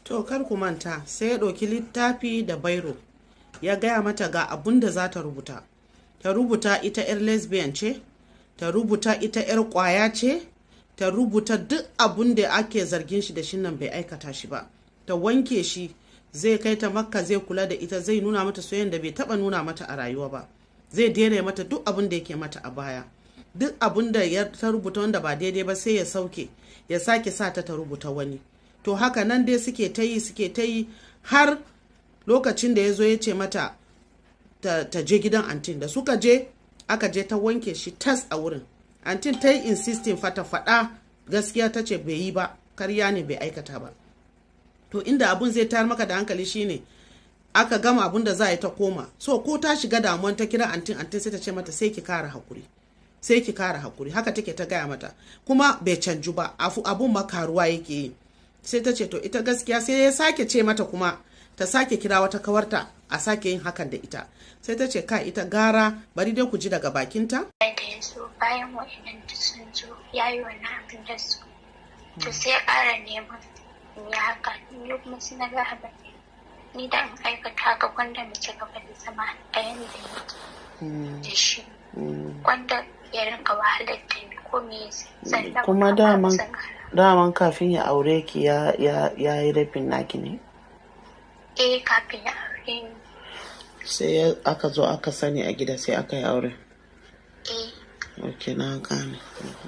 to kar ku manta sai ya ɗauki littafi da bairo ya gaya mata ga abun da za ta rubuta ta rubuta ita 'yar lesbian ce ta rubuta ita 'yar kwaya ce ta rubuta duk abun da ake zargin shi da shi nan bai aikata shi ba ta wanke shi zai kai ta makka zai kula da ita zai nuna mata soyayyen da bai taba nuna mata a rayuwa ba zai daina mata duk abun da yake mata a baya duk abun da ya ta rubuta wanda ba daidai ba sai ya sauke ya sake sa ta ta rubuta wani to haka nan dai suke ta yi suke ta yi har lokacin da ya zo ya ce mata ta, ta je gidan antin da suka je aka je ta wanke shi tas a wurin antin ta yi insisting fata faɗa gaskiya ta ce bai yi ba karya ne bai aikata ba to inda abun zai tayar maka da hankali shine aka gama abun da za a yi ta koma so ko ta shiga damuwan ta kira antin antin sai ta ce mata sai ki kara hakuri sai ki kara hakuri haka take ta gaya mata kuma bai canju ba abun makaruwa yake yi sai ta ce to ita gaskiya sai ya sake ce mata kuma ta sake kira wata kawarta a sake yin hakan da ita sai ta ce ka ita gara bari dai ku ji daga bakinta da ya zo bayan wa'annan da sun zo ya yi wani abin da su to sai ya ƙara neman in yi haka ni kuma sai na ga abin ni da in aikata haka gwanda mu ci gaba da zama a yanda yake da shi gwanda ya rinka wahalar da ni ko me sannan kuma ba daman zan ƙara. daman kafin ya aure ki ya ya ya yi rafin naki ne eh kafin ya aure ni sai ya- aka zo aka sani a gida sai aka yi aure eh ok na gane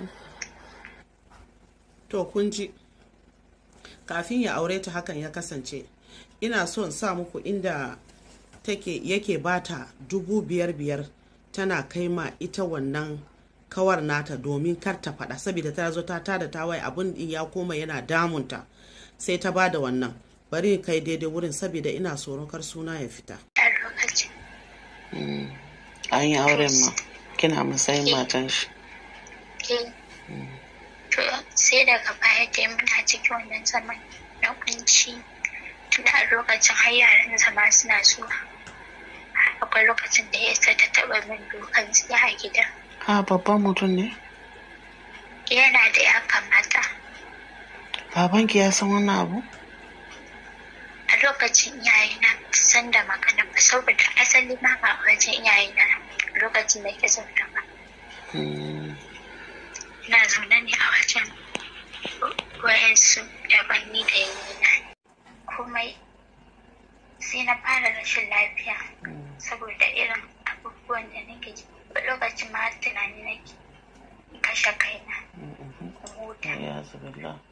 to kun ji kafin ya aure ta hakan ya kasance ina so in sa muku inda take yake bata dubu biyar biyar tana kai ma ita wannan kawar nata domin kar ta faɗa saboda ta zo ta tada ta waye abin din ya koma yana damunta sai ta bada wannan bari in kai daidai wurin saboda ina tsoron kar suna ya fita a lokacin an yi auren ma kina matsayin matan shi eh to sai daga baya dai muna cikin wannan zaman na kunci tunda a lokacin har yaran zama suna zuwa akwai lokacin da ya ta taɓa min dukan tsiya a gida ha babban mutum ne yana da ya kamata babanki ya san wannan abu a lokacin iyayena ba su san da magana ba saboda asali ma ba a wajen iyayena lokacin da ke zaune ba Hmm. ina zaune ne a wajen wayansu dabanni da yayina komai sai na fara rashin lafiya saboda irin abubuwan da nake ji a lokacin ma har tunani nake in kashe kaina in huta ya zubillah